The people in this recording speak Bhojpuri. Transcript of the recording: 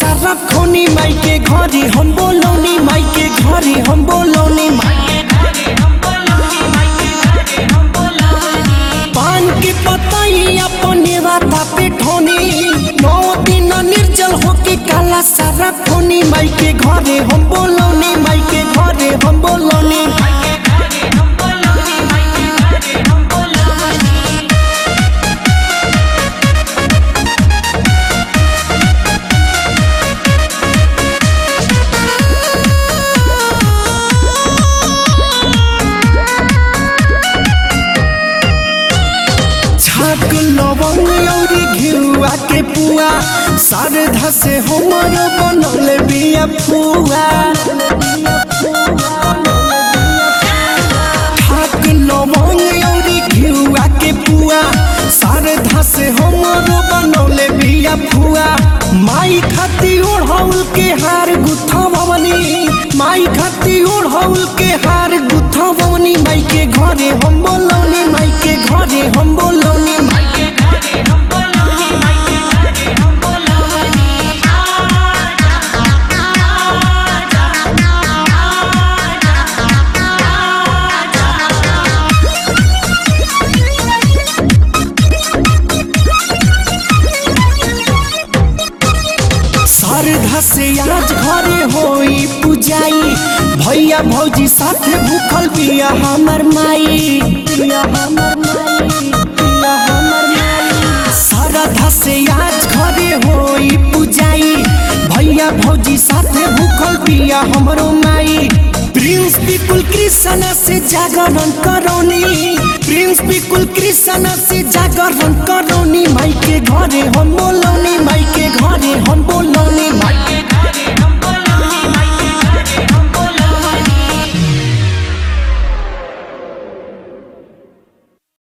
सारा खोनी माई के घरे हम बोलौनी माई के घरे हम बोलौनी पान के पतई अपने राता पे ठोनी नौ दिन निर्जल होके काला सारा खोनी माई के घरे हम बोलौनी माई के घरे हम बोलौनी छाक लवंग औरी घिउआ के पुआ शारदा से हमर बनल बिया फुआ छाक लवंग औरी घिउआ के पुआ शारदा से हमर बनल बिया फुआ माई खाती ओढ़ौल के हार गुथा भवनी माई खाती ओढ़ौल के हार गुथा भवनी माई के घरे हम बोलौनी माई के घरे हम बोलौनी शारदा से आज घरे होई पूजाई भैया भौजी साथे भूखल बिया हमर माई बिया हमर माई बिया हमर माई शारदा से आज घरे होई पूजाई भैया भौजी साथे भूखल बिया हमरो माई प्रिंस बिकुल कृष्ण से जागरण करौनी प्रिंस बिकुल कृष्ण से जागरण करौनी